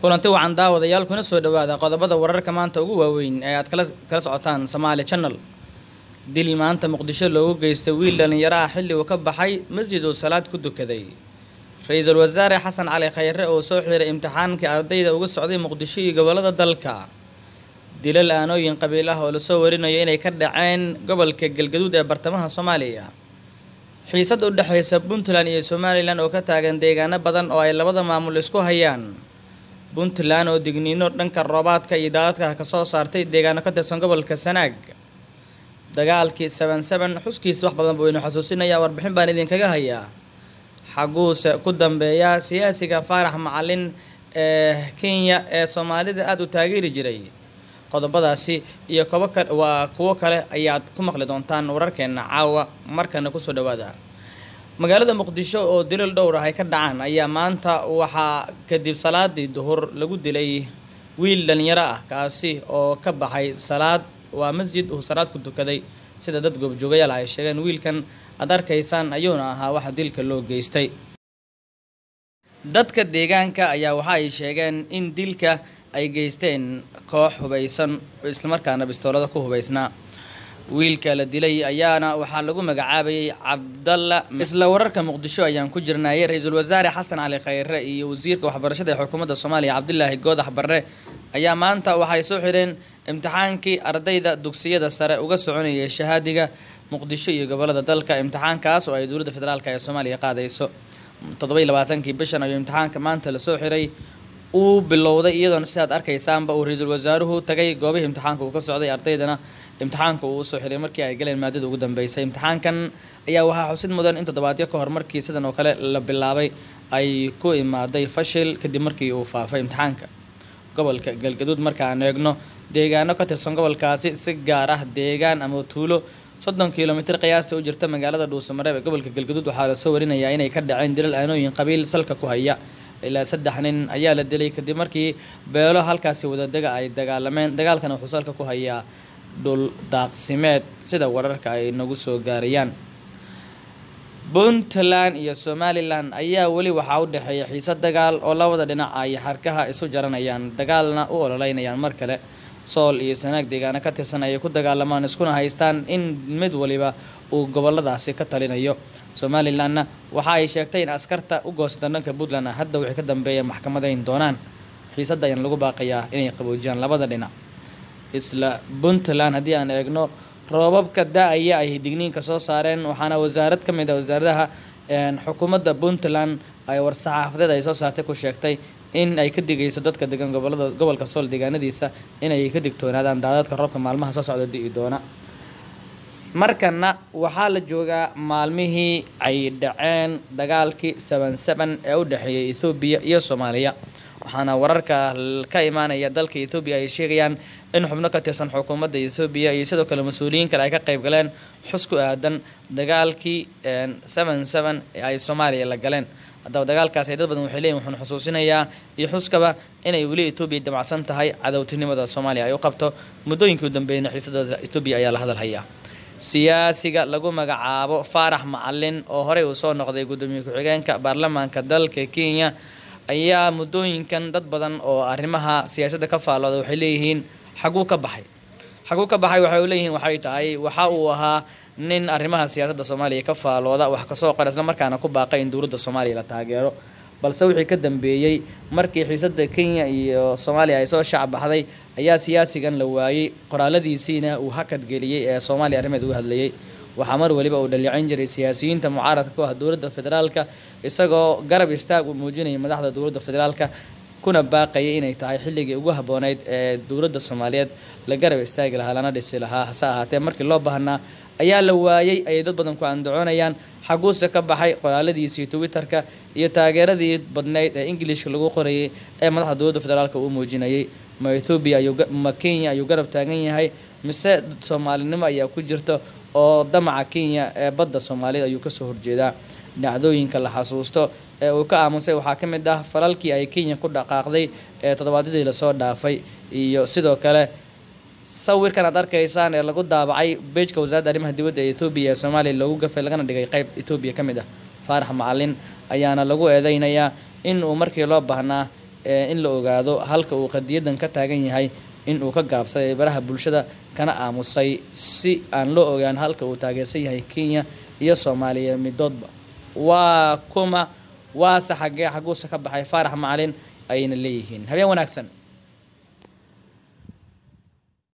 kulanti wacan daawadayaal kuna soo dhawaada qodobada wararka maanta ugu waaweyn ee aad kala kala socotaan Somali Channel dil maanta muqdisho loogu geystay wiil dhalinyaro ah xilli uu ka baxay masjid uu salaad ku dukaday ra-iisul wasaare xasan cali khayre oo soo xiray imtixaankii ardayda uga socday muqdisho iyo gobolada dalka dilal aanooyin qabiil ah oo lasoo warinayo inay ka dhaceen gobolka galgaduud ee bartamaha soomaaliya xiisad u dhexaysa puntland iyo somalilan oo ka taagan deegaano badan oo ay labada maamul isku hayaan puntland oo digniino dhanka roobaadka iyo daadadka ka soo saartay deegaano ka tirsan gobolka sanaag dagaalkii seven seven xuskiisa wax badan buu inu xasuusinayaa warbixin baan idinkaga hayaa xaguuse ku dambeeya siyaasiga faarax macalin ee kenya ee soomaalida aada u taageeri jiray qodobadaasi iyo kobo ka waa kuwo kale ayaad ku maqli doontaan wararkeena caawa markana kusoo dhawaada magaalada muqdisho oo dilal dhowr ah ay ka dhacaan ayaa maanta waxaa kadib salaadii duhur lagu dilay wiil dhalinyaro ah kaasi oo ka baxay salaad waa masjid uu salaad ku tukaday sida dad goobjoogayaal ay sheegeen wiilkan aad arkaysaan ayuuna ahaa waxa dilka loo geystay dadka deegaanka ayaa waxa ay sheegeen in dilka ay geysteen koox hubaysan islamarkaana bistoolada ku hubaysnaa wiilka la dilay ayaana waxaa lagu magacaabayay cabdalla isla wararka muqdisho ayaan ku jirnayay ra-iisul wasaare xasan cali khayre iyo wasiirka waxbarashada ee xukuumadda soomaaliya cabdilaahi goodax barre ayaa maanta waxay soo xireen imtixaankii ardayda dugsiyada sare uga soconayay shahaadiga muqdisho iyo gobolada dalka imtixaankaas oo ay dowladda federaalk ee soomaaliya qaadayso toddobai labaatankii bishan ayuu imtixaanka maanta lasoo xiray uu bilowday iyadoona sidaad arkaysaanba uu ra-iisul wasaaruhu tagay goobihii imtixaanka uu ka socday ardaydana imtixaanka uu usoo xiray markii ay galeen maadada ugu dambeysay imtixaankan ayaa waxaa xusid mudan in toddobaadyo ka hor markii sidan oo kale la bilaabay ay ku imaaday fashil kadib markii uu faafay imtixaanka gobolka galgaduud marka aan eegno deegaano ka tirsan gobolkaasi si gaar ah deegaan ama tuulo soddon kilomitir qiyaasta u jirta magaalada dhuusamareeb ee gobolka galgaduud waxaa lasoo warinayaa inay ka dhaceen dilal aanooyin qabiil salka ku haya ilaa saddex nin ayaa la dilay kadib markii beelo halkaasi wadadega ay dagaalameen dagaalkana wuxuu salka ku hayaa dhul daaqsimeed sida wararka ay nagu soo gaarayaan puntland iyo somalilan ayaa weli waxaa u dhexeeya xiise dagaal oo labada dhinac ay xarkaha isu jaranayaan dagaalna u ololeynayaan mar kale sool iyo sanaag deegaano ka tirsan ayay ku dagaalamaan iskuna haystaan in mid waliba uu goboladaasi ka talinayo somalilanna waxa ay sheegtay in askarta u goostan dhanka puntland hadda wixii ka dambeeya maxkamadayn doonaan xiisadda ayaan lagu baaqayaa inay qaboojiyaan labada dhinac isla puntland haddii aan eegno roobabka da-aya ay digniinka soo saareen waxaana wasaarad ka mid ah wasaaradaha xukuumadda puntland ay war-saxaafadeed ay soo saartay ku sheegtay in ay ka digayso dadka degan gobolada gobolka sool deegaanadiisa inay ka digtoonaadaan daadadka roobka maalmaha soo socda di'i doona markana waxaa la joogaa maalmihii ay dhaceen dagaalkii seven seven ee u dhexeeyay ethoobiya iyo soomaaliya waxaana wararka ka imaanaya dalka ethoobiya ay sheegayaan in xubno ka tirsan xukuumadda ethoobiya iyo sidoo kale mas-uuliyiin kale ay ka qayb galeen xus ku aadan dagaalkii seven seven ee ay soomaaliya la galeen haddaba dagaalkaas ay dad badan waxay leeyihin wuxuuna xusuusinayaa iyo xuskaba inay weli etoobiya damacsan tahay cadowtinimada soomaaliya ay u qabto muddooyinkii u dambeeyna xiisada etoobiya ayaa la hadalhayaa siyaasiga lagu magacaabo faarax macalin oo horey uu soo noqday guddoomiye ku-xigeenka baarlamaanka dalka kenya ayaa muddooyinkan dad badan oo arrimaha siyaasadda ka faallooda waxay leeyihiin xaguu ka baxay xaguu ka baxay waxay leeyihiin waxay tahay waxa uu ahaa nin arrimaha siyaasadda soomaaliya ka faallooda wax kasoo qora isla markaana ku baaqay in dowladda soomaaliya la taageero balse wixii ka dambeeyey markii xiisadda kenya iyo soomaaliya ay soo shacbaxday ayaa siyaasigan la waayey qoraaladiisiina uu hakad geliyey ee soomaaliya arrimeed uga hadlayay waxaa mar waliba uu dhaleeceyn jiray siyaasiyiinta mucaaradka ku ah dowladda federaalka isagoo garab istaag uu muujinayay madaxda dowladda federaalka kuna baaqayay inay tahay xilligii ugu habbooneyd ee dowladda soomaaliyeed la garab istaagi lahaa lana dhisi lahaa hase ahaatee markii loo baahnaa ayaa la waayey ayay dad badan ku andacoonayaan xaguuse ka baxay qoraaladiisii twitter-ka iyo taageeradii badnayd ee ingilishka lagu qorayay ee madaxda dowladda federaalka uu muujinayay ma ethoobiya ayuma kenya ayuu garab taagan yahay mise soomaalinimo ayaa ku jirta oo damaca kenya ee badda soomaaliyed ayuu kasoo horjeedaa dhacdooyinka la xasuusto ee uu ka aamusay waxaa ka mid ah falalkii ay kenya ku dhaqaaqday ee toddobaadyadii lasoo dhaafay iyo sidoo kale sawirkan aad arkaysaan ee lagu daabacay beejka wasaaradda arrimaha dibadda ee ethoobiya ee soomaaliya loogu gafay lagana dhigay qeyb etoobiya ka mid ah faarax macalin ayaana lagu eedeynayaa in uu markii loo baahnaa in la ogaado halka uu qadiyadan ka taagan yahay in uu ka gaabsaday baraha bulshada kana aamusay si aan loo ogaan halka uu taageersan yahay kenya iyo soomaaliya midoodba waa kuma waase xagee xaguuse ka baxay faarax macalin ayayna leeyihiin habeen wanaagsan